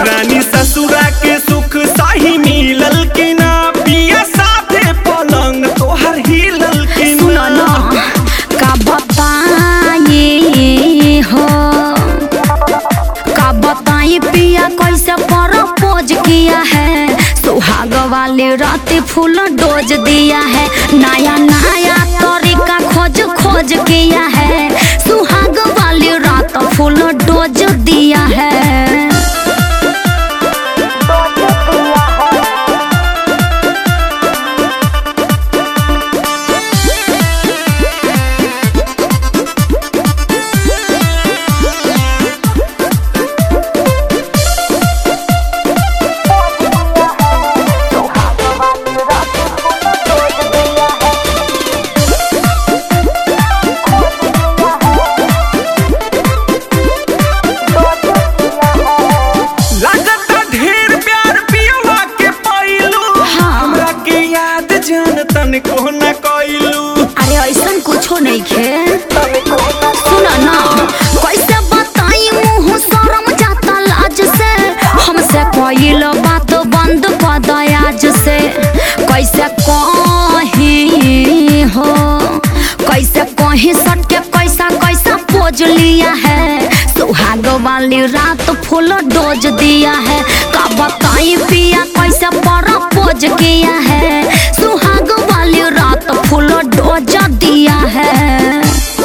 रानी ससुरा के सुख साही मिलल कि ना पिया साथे पलंग तोहर हिलल कि सुनो ना ना का बताए हो का बताए पिया कैसे प्रपोज किया है सुहाग वाली रात फूल डोज दिया है नया नया तरीका खोज खोज किया है सुहाग वाली रात फूल डोज दिया है लागता ढेर प्यार पियवा के पाइलू हाँ। हमरा के याद जान तन को न कइलू अरे ऐसा कुछो नहीं खे सुना ना कैसे बताई मुंह शरम जाता लाज से हमसे कइल बात बंद कर दयाज से कैसे कही हो कैसे कही सट के कैसा कैसा पोज लिया है सुहाग वाली रात फूल डोज दिया है का बताई पिया कैसे पर पोज किया है सुहाग वाली रात फूल डोज दिया है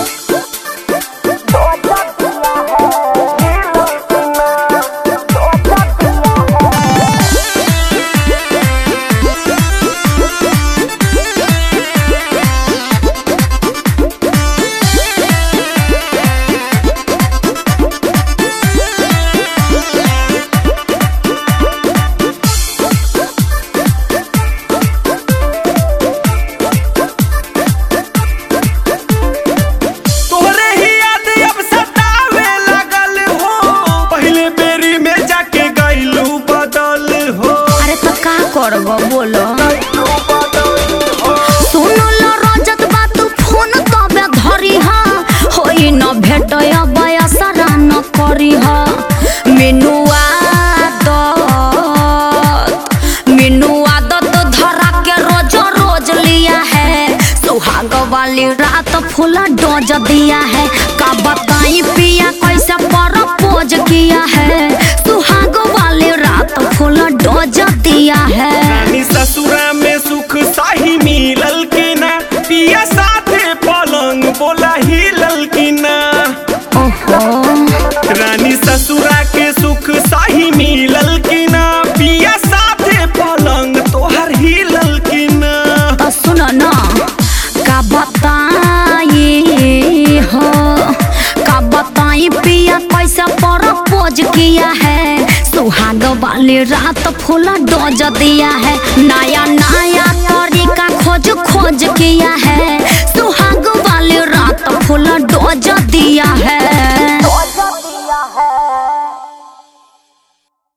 तोहरे ही याद अब सतावे लगल हो पहले बेरी में जाके गइलू बदल हो अरे तो का करबो बोलो सुनो लो रजत बात फोन तबे धरी हा होई न भेट बयसरा न करी हा मिनुआ आदत मिनु आदत धरा के रोज रोज लिया है सुहाग वाली रात फूल डोज दिया है का बताई पिया कैसे प्रपोज किया है सुहाग वाली रात फूल डोज दिया है रानी ससुरा में सुख साही मिलल कि ना पिया साथे पलंग बोला हिलल कि ना ओहो रानी ससुरा के सुख साही मिलल कि ना पिया साथे पलंग तोहर हिलल कि ना तो सुनो ना का बताई हो का बताई पिया कैसे प्रपोज किया है सुहाग वाली रात फूल डोज दिया है नया नया तरीका खोज खोज किया है